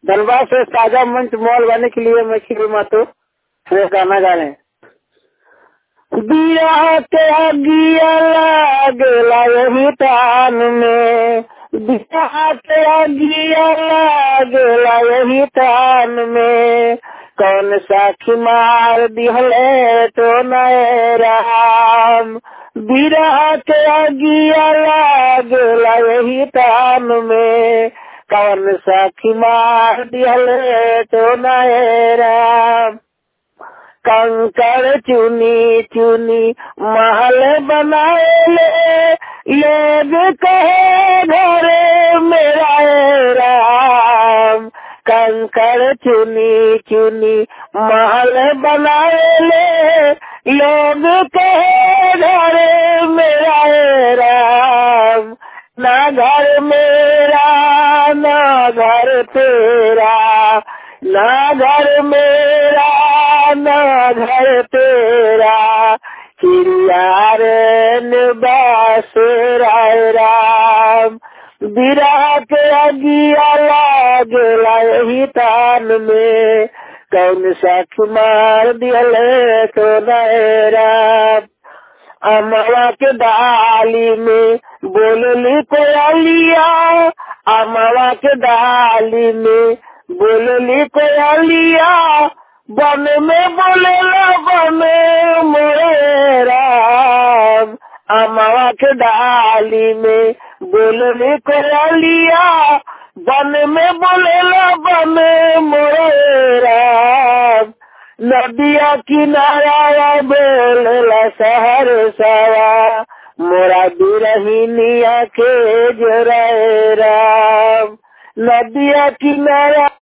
धनबाद से ताजा मंच मॉल बने के लिए मैं खीरी मातो मैं गाना गा रहे हैं बिया के अगिया लागेला यही तान में बिया के अगिया लागेला यही तान में कौन साखी मार दिहले तो नए राम बिरह के अगिया लागेला यही तान में कौन साखी मार दिहले तो नए राम कंकड़ चुनी चुनी महल बनाए ले लोग कहे घरे मेरा राम कंकड़ चुनी चुनी महल बनाए ले लोग कहे घरे मेरा राम ना घर मेरा ना घर तेरा ना घर मेरा ना घर तेरा चिड़ियारन बास राय राम बिरा के अगिया लागला यही तान में कौन सा मार दियले तो राम अमवा के डाली में बोलली कोयलिया अमवा के डाली में बोलली कोयलिया बन में बोलेला बन मोरे राम अमवा के डाली में बोलली कोयलिया बन में बोलेला बन मोरे राम नदिया किनारा बोलेला शहर सवा मोरा बिरहिनिया के जोरा राम नदिया किनारा